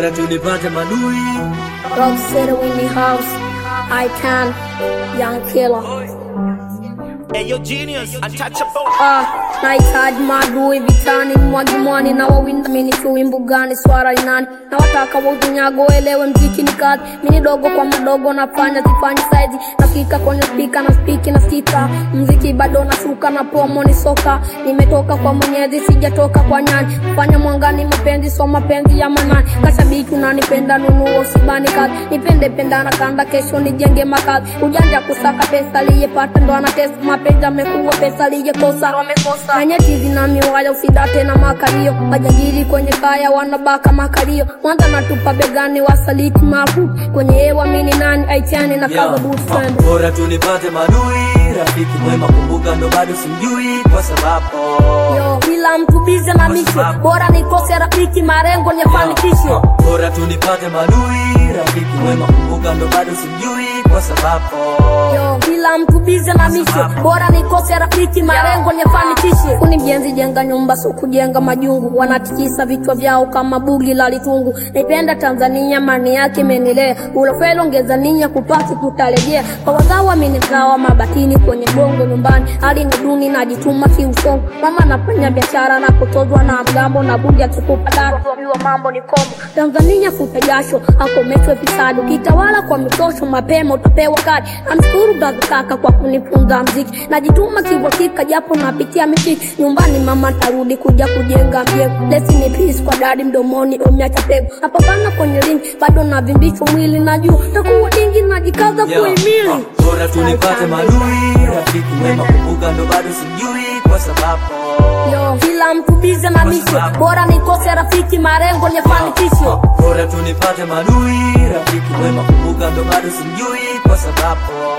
bora tunipate madui Rock City Winnie House, I can, Young Killer. Hey, yo, genius, untouchable. Ah, nahitaji maadui vitani, mwagi mwani na wawinda mini chui mbugani, swara inani na wataka wautunyago, elewe mziki ni kazi, mini dogo kwa madogo nafanya sifanyi saizi, nafika kwenye spika na spiki na stika, mziki bado nashuka na promo ni soka, nimetoka kwa mwenyezi sijatoka kwa nyani, fanya mwangani mapenzi so mapenzi ya manani, kashabiki unanipenda nunuo usibani kazi, nipende penda na kanda, kesho nijenge makazi, ujanja kusaka pesa aliyepata ndo anatesa mapenzi amekuwa pesa aliyekosa wamekosa na nyeti zina miwaya usidate na makalio majangili kwenye kaya wanabaka makalio mwanza natupa begani wasaliti mafu kwenye hewa mini nani aitiani na kaza boot friend bora tunipate madui rafiki mwema kumbuka ndo bado simjui kwa sababu yo kila mtu bize na misho bora nikose rafiki marengo niyafanikishe bora tunipate madui rafiki mwema kumbuka ndo bado simjui kwa sababu yo kila mtu bize na misho bora nikose rafiki marengo niyafanikishe kuni mjenzi jenga nyumba so kujenga majungu wanatikisa vichwa vyao kama bugi la litungu naipenda tanzania mani yake imenilea ulofelo ongeza nia kupati kutarejea kwa wazawa minigawa mabatini kwenye gongo nyumbani hali ni duni najituma kiusongo mama nafanya biashara na kutozwa na mgambo na bugi akikupa daro kuambiwa mambo ni kombo tanzania futa jasho akomeshwe fisadi ukitawala kwa mitosho mapema utapewa kadi namshukuru gazikaka kwa kunifunza mziki najituma kiuhakika japo napitia mishiki nyumbani mama tarudi kuja kujenga mjengo lesi ni peace kwa dadi mdomoni umeacha pego napambana kwenye ringi bado navimbishwa mwili na juu takuwa dingi najikaza Yo, kuimili uh, bora tunipate madui rafiki mwema kumbuka ndo bado simjui kwa sababu yo kila mtu bize na misho bora nikose rafiki marengo niyafanikishe bora tunipate madui rafiki mwema kumbuka ndo bado simjui kwa sababu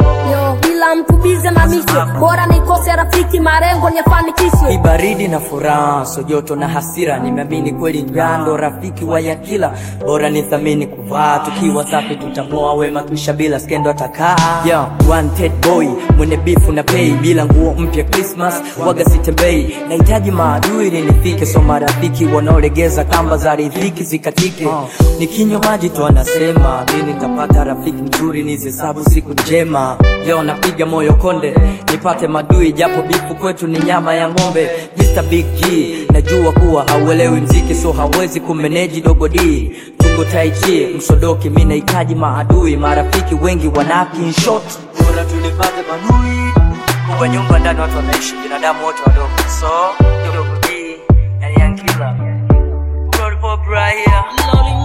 yo kila mtu bize na misho bora nikose rafiki marengo niyafanikishe Kibaridi na furaha, so joto na hasira, nimeamini kweli njando rafiki wa yakila, bora nithamini kuvaa, tukiwa safi tutamoa wema tuisha bila skendo atakaa. Yeah, wanted boy mwenye bifu na pay, bila nguo mpya Christmas waga sitembei, nahitaji maadui ili nifike, so marafiki wanaolegeza kamba za riziki zikatike. Nikinywa maji tu anasema mimi nitapata rafiki mzuri, nizihesabu siku njema. Leo napiga moyo konde, nipate madui, japo bifu kwetu ni nyama ya ng'ombe. Mr Big G, najua kuwa hauelewi mziki, so hawezi kumeneji dogo D. Tungo tai chi, msodoki, mi nahitaji maadui, marafiki wengi wanaki in short. bora tunipate madui Kwa nyumba ndani watu wanaishi, binadamu wote wadogo, so dogo D, yani Young Killer. Glory Pop right here.